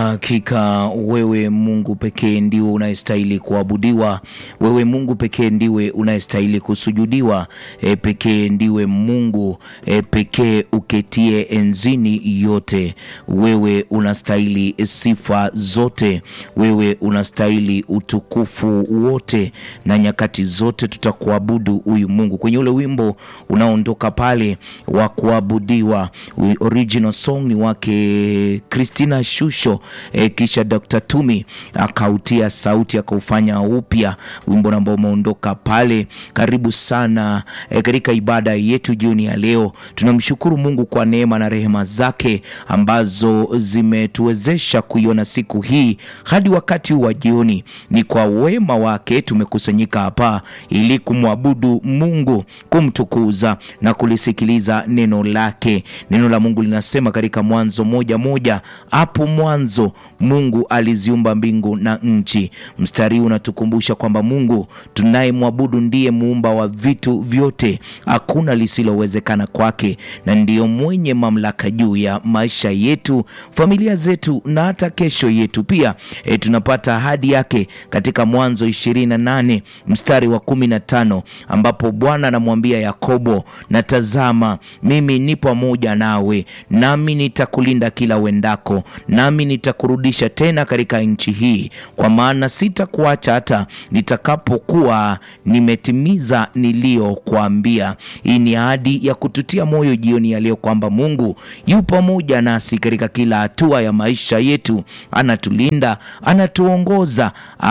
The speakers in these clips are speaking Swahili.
Hakika wewe Mungu pekee ndiwe unayestahili kuabudiwa. Wewe Mungu pekee ndiwe unayestahili kusujudiwa. E, pekee ndiwe Mungu e, pekee uketie enzini yote. Wewe unastahili sifa zote, wewe unastahili utukufu wote, na nyakati zote tutakuabudu huyu Mungu. Kwenye ule wimbo unaondoka pale wa kuabudiwa, original song ni wake Christina Shusho e, kisha Dr. Tumi akautia sauti akaufanya upya wimbo ambao umeondoka pale. Karibu sana e, katika ibada yetu jioni ya leo. Tunamshukuru Mungu kwa neema na rehema zake ambazo zimetuwezesha kuiona siku hii hadi wakati wa jioni. Ni kwa wema wake tumekusanyika hapa ili kumwabudu Mungu, kumtukuza na kulisikiliza neno lake. Neno la Mungu linasema katika Mwanzo moja moja, hapo mwanzo Mungu aliziumba mbingu na nchi. Mstari huu unatukumbusha kwamba Mungu tunayemwabudu ndiye muumba wa vitu vyote, hakuna lisilowezekana kwake, na ndiyo mwenye mamlaka juu ya maisha yetu, familia zetu na hata kesho yetu pia. E, tunapata ahadi yake katika Mwanzo 28 mstari wa 15 ambapo Bwana anamwambia Yakobo, na tazama mimi ni pamoja nawe, nami nitakulinda kila uendako, nami nitakurudisha tena katika nchi hii, kwa maana sitakuacha hata nitakapokuwa nimetimiza niliyokuambia. Hii ni ahadi ya kututia moyo jioni ya leo kwamba Mungu yu pamoja nasi katika kila hatua ya maisha yetu, anatulinda, anatuongoza,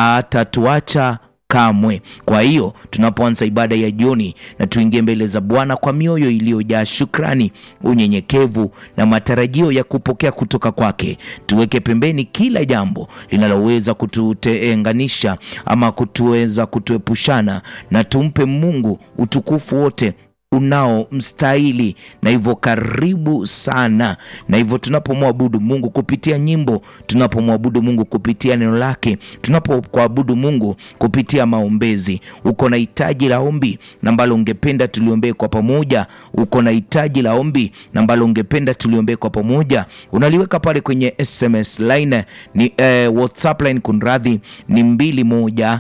atatuacha kamwe. Kwa hiyo tunapoanza ibada ya jioni, na tuingie mbele za Bwana kwa mioyo iliyojaa shukrani, unyenyekevu na matarajio ya kupokea kutoka kwake. Tuweke pembeni kila jambo linaloweza kututenganisha ama kutuweza kutuepushana, na tumpe Mungu utukufu wote unao mstahili. Na hivyo karibu sana. Na hivyo tunapomwabudu Mungu kupitia nyimbo, tunapomwabudu Mungu kupitia neno lake, tunapokuabudu Mungu kupitia maombezi, uko na hitaji la ombi na ambalo ungependa tuliombee kwa pamoja, uko na hitaji la ombi na ambalo ungependa tuliombee kwa pamoja, unaliweka pale kwenye SMS line ni eh, WhatsApp line kunradhi, ni mbili moja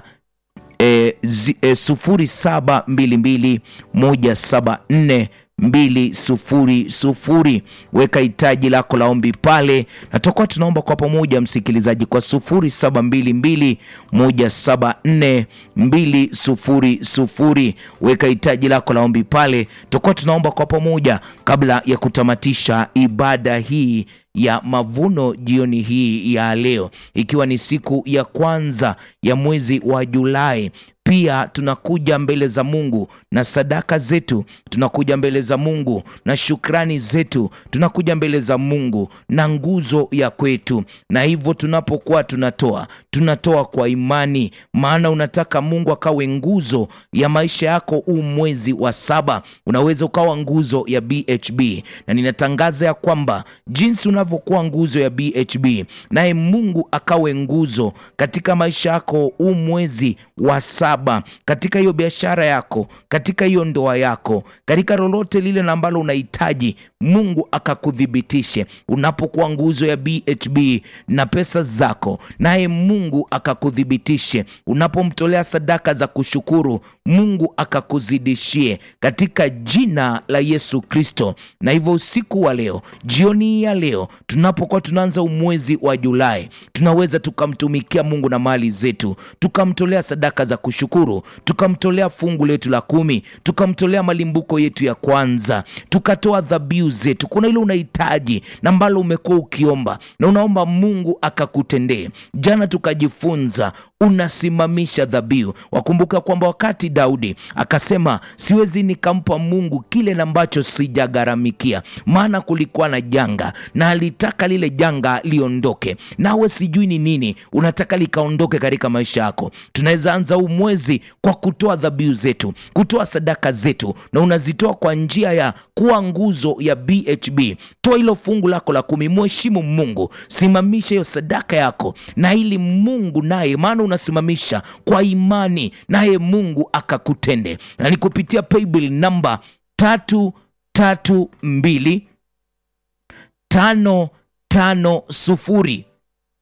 E, zi, e, sufuri saba mbili mbili moja saba nne mbili sufuri sufuri. Weka hitaji lako la ombi pale, na tutakuwa tunaomba kwa pamoja, msikilizaji, kwa sufuri saba mbili mbili moja saba nne mbili sufuri sufuri. Weka hitaji lako la ombi pale, tutakuwa tunaomba kwa pamoja kabla ya kutamatisha ibada hii ya mavuno jioni hii ya leo, ikiwa ni siku ya kwanza ya mwezi wa Julai. Pia tunakuja mbele za Mungu na sadaka zetu, tunakuja mbele za Mungu na shukrani zetu, tunakuja mbele za Mungu na nguzo ya kwetu. Na hivyo tunapokuwa tunatoa, tunatoa kwa imani, maana unataka Mungu akawe nguzo ya maisha yako. Huu mwezi wa saba unaweza ukawa nguzo ya BHB, na ninatangaza ya kwamba jinsi unavyokuwa nguzo ya BHB, naye Mungu akawe nguzo katika maisha yako huu mwezi wa saba katika hiyo biashara yako, katika hiyo ndoa yako, katika lolote lile na ambalo unahitaji, Mungu akakuthibitishe unapokuwa nguzo ya BHB na pesa zako, naye Mungu akakuthibitishe unapomtolea sadaka za kushukuru, Mungu akakuzidishie katika jina la Yesu Kristo. Na hivyo usiku wa leo, jioni ya leo, tunapokuwa tunaanza umwezi wa Julai, tunaweza tukamtumikia Mungu na mali zetu, tukamtolea sadaka za kushukuru tukamtolea fungu letu la kumi, tukamtolea malimbuko yetu ya kwanza, tukatoa dhabihu zetu. Kuna ile unahitaji na ambalo umekuwa ukiomba na unaomba Mungu akakutendee. Jana tukajifunza unasimamisha dhabihu. Wakumbuka kwamba wakati Daudi akasema, siwezi nikampa Mungu kile na ambacho sijagharamikia, maana kulikuwa na janga na alitaka lile janga liondoke. Nawe sijui ni nini unataka likaondoke katika maisha yako. Tunaweza anza huu mwezi kwa kutoa dhabihu zetu, kutoa sadaka zetu, na unazitoa kwa njia ya kuwa nguzo ya BHB. Toa hilo fungu lako la kumi, mheshimu Mungu, simamisha hiyo sadaka yako, na ili Mungu naye, maana unasimamisha kwa imani, naye Mungu akakutende, na ni kupitia paybill namba tatu tatu mbili tano tano sufuri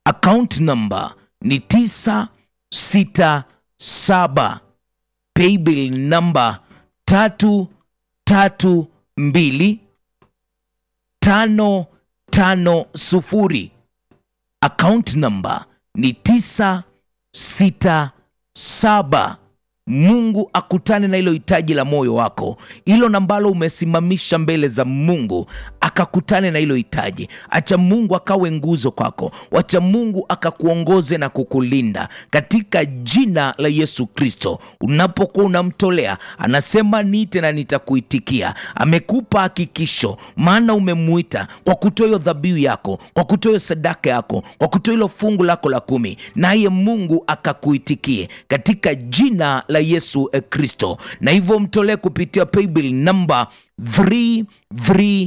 account number ni 967 paybill number tatu tatu mbili tano tano sufuri account number ni tisa sita saba mungu akutane na hilo hitaji la moyo wako hilo nambalo umesimamisha mbele za mungu akakutane na hilo hitaji acha mungu akawe nguzo kwako wacha mungu akakuongoze na kukulinda katika jina la yesu kristo unapokuwa unamtolea anasema niite na nitakuitikia amekupa hakikisho maana umemuita kwa kutoa hiyo dhabihu yako kwa kutoa hiyo sadaka yako kwa kutoa hilo fungu lako la kumi naye mungu akakuitikie katika jina la yesu eh, kristo na hivyo mtolee kupitia paybill namba 332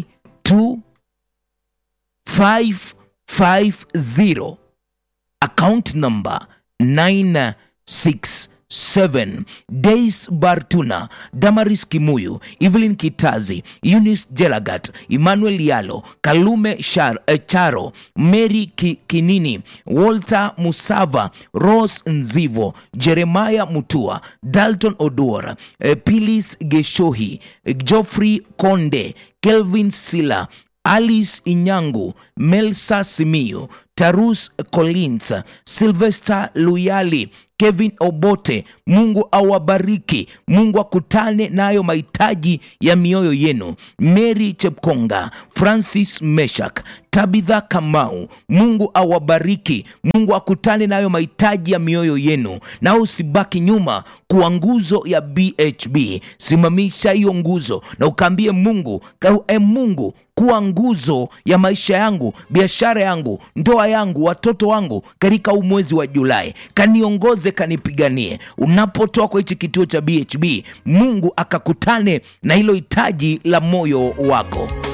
550 account number 967 Days Bartuna, Damaris Kimuyu, Evelyn Kitazi, Eunice Jelagat, Emmanuel Yalo, Kalume Shar, eh, Charo, Mary Ki, Kinini, Walter Musava, Rose Nzivo, Jeremiah Mutua, Dalton Oduor, eh, Pilis Geshohi, eh, Geoffrey Konde, Kelvin Sila, Alice Inyangu, Melsa Simiyu, Tarus Collins, Sylvester Luyali, Kevin Obote. Mungu awabariki, Mungu akutane nayo mahitaji ya mioyo yenu. Mary Chepkonga, Francis Meshak, Tabitha Kamau, Mungu awabariki, Mungu akutane nayo mahitaji ya mioyo yenu, na usibaki nyuma kuwa nguzo ya BHB. Simamisha hiyo nguzo na ukaambie Mungu, ka- e Mungu kuwa nguzo ya maisha yangu, biashara yangu, ndoa yangu, watoto wangu katika huu mwezi wa Julai. Kaniongoze, kanipiganie. Unapotoa kwa hichi kituo cha BHB, Mungu akakutane na hilo hitaji la moyo wako.